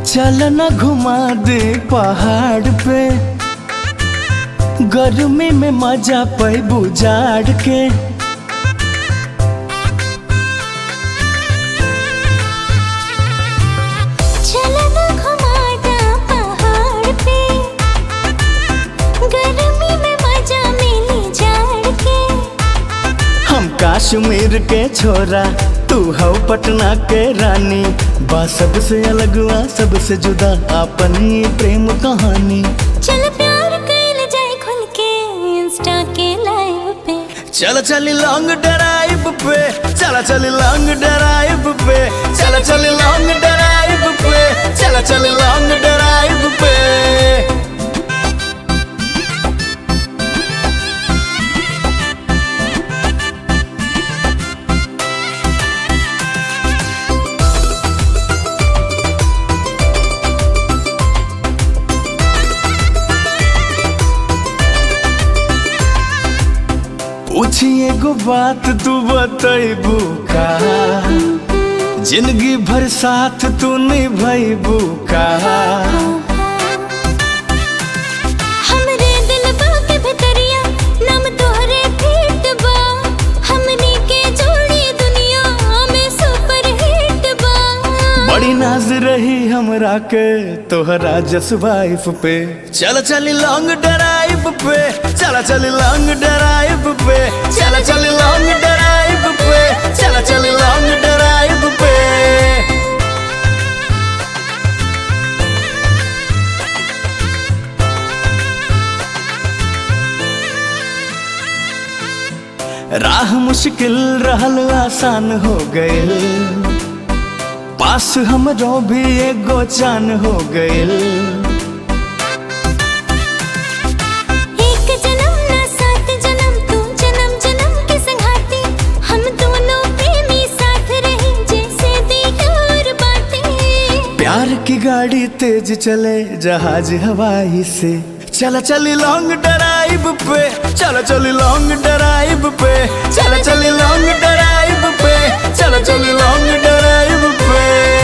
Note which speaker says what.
Speaker 1: चल न घुमा दे पहाड़ पे गर्मी में मजा पैबू जाड़ के
Speaker 2: चला ना घुमाता पहाड़ पे गर्मी में मजा मिली जाड़ के
Speaker 1: हम कश्मीर के छोरा तू हो पटना के रानी बा सबसे अलग बा सबसे जुदा अपन ये प्रेम कहानी
Speaker 2: चल प्यार कैल जाए खुल के इंस्टा के लाइव पे
Speaker 1: चल चली लॉन्ग ड्राइव पे चल चली लॉन्ग ड्राइव पे चल चली लॉन्ग ड्राइव पे चल चली लॉन्ग ड्राइव पे पूछिए गो बात तू बतैबू का जिंदगी भर साथ तू निभैबू का
Speaker 2: हमरे दिलबा के भितरिया नाम तोहरे फीट बा हमनी के जोड़ी दुनिया में सुपर हिट बा
Speaker 1: बड़ी नाज रही हमरा के तोहरा जस वाइफ पे चल चली लॉन्ग ड्राइव पे चल चली लॉन्ग ड्राइव पे चल चली लॉन्ग ड्राइव पे चल चली लॉन्ग ड्राइव पे राह मुश्किल रहल आसान हो गइल पास हमरो भी एगो चान हो गइल
Speaker 2: एक जन्म ना सात जन्म तू जन्म जन्म के संगाती हम दोनों प्रेमी साथ रहे जैसे दी और बातें
Speaker 1: प्यार की गाड़ी तेज चले जहाज हवाई से चल चली लॉन्ग ड्राइव पे चल चली लॉन्ग ड्राइव पे चल चली लॉन्ग ड्राइव पे चल चली लॉन्ग ड्राइव पे